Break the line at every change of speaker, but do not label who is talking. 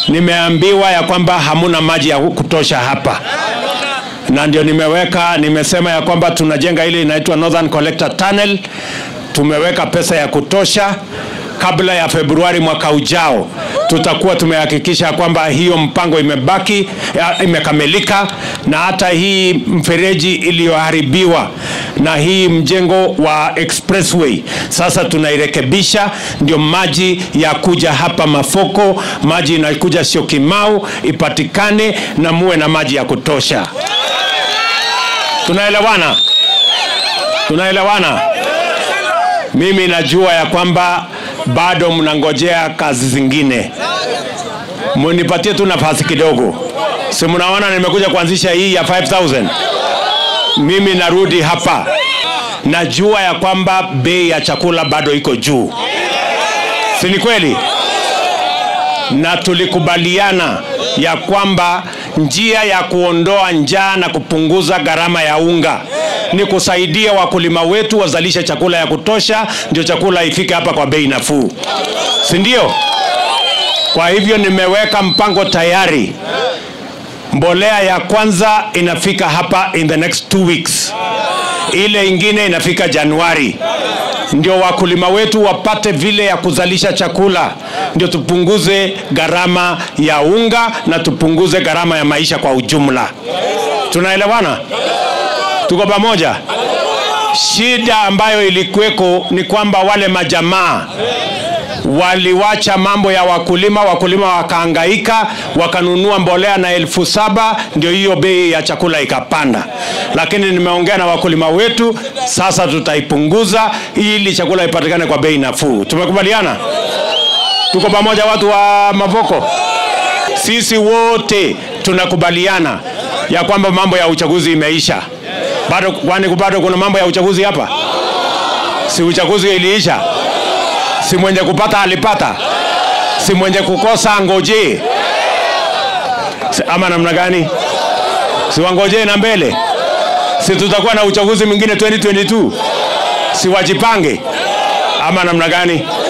nimeambiwa ya kwamba hamuna maji ya kutosha hapa na ndio nimeweka nimesema ya kwamba tunajenga ile inaitwa Northern Collector Tunnel. Tumeweka pesa ya kutosha kabla ya Februari mwaka ujao tutakuwa tumehakikisha kwamba hiyo mpango imebaki ya, imekamilika na hata hii mfereji iliyoharibiwa na hii mjengo wa expressway sasa tunairekebisha, ndio maji ya kuja hapa Mafoko, maji inakuja Syokimau ipatikane na muwe na maji ya kutosha. Tunaelewana? Tunaelewana? Mimi najua ya kwamba bado mnangojea kazi zingine, munipatie tu nafasi kidogo. Si mnaona nimekuja kuanzisha hii ya 5000 mimi narudi hapa, najua ya kwamba bei ya chakula bado iko juu, si ni kweli? Na tulikubaliana ya kwamba njia ya kuondoa njaa na kupunguza gharama ya unga ni kusaidia wakulima wetu wazalishe chakula ya kutosha, ndio chakula ifike hapa kwa bei nafuu, si ndio? Kwa hivyo nimeweka mpango tayari. Mbolea ya kwanza inafika hapa in the next two weeks, ile ingine inafika Januari, ndio wakulima wetu wapate vile ya kuzalisha chakula, ndio tupunguze gharama ya unga na tupunguze gharama ya maisha kwa ujumla. Tunaelewana? Tuko pamoja? Shida ambayo ilikuweko ni kwamba wale majamaa waliwacha mambo ya wakulima, wakulima wakaangaika, wakanunua mbolea na elfu saba ndio hiyo bei ya chakula ikapanda. Lakini nimeongea na wakulima wetu, sasa tutaipunguza ili chakula ipatikane kwa bei nafuu. Tumekubaliana? Tuko pamoja, watu wa Mavoko? Sisi wote tunakubaliana ya kwamba mambo ya uchaguzi imeisha. Bado kwani bado kuna mambo ya uchaguzi hapa? Si uchaguzi iliisha? Si mwenye kupata alipata? Si mwenye kukosa ngojee? Si, ama namna gani? Si wangojee na mbele? Si tutakuwa na uchaguzi mwingine 2022? Si wajipange ama namna gani?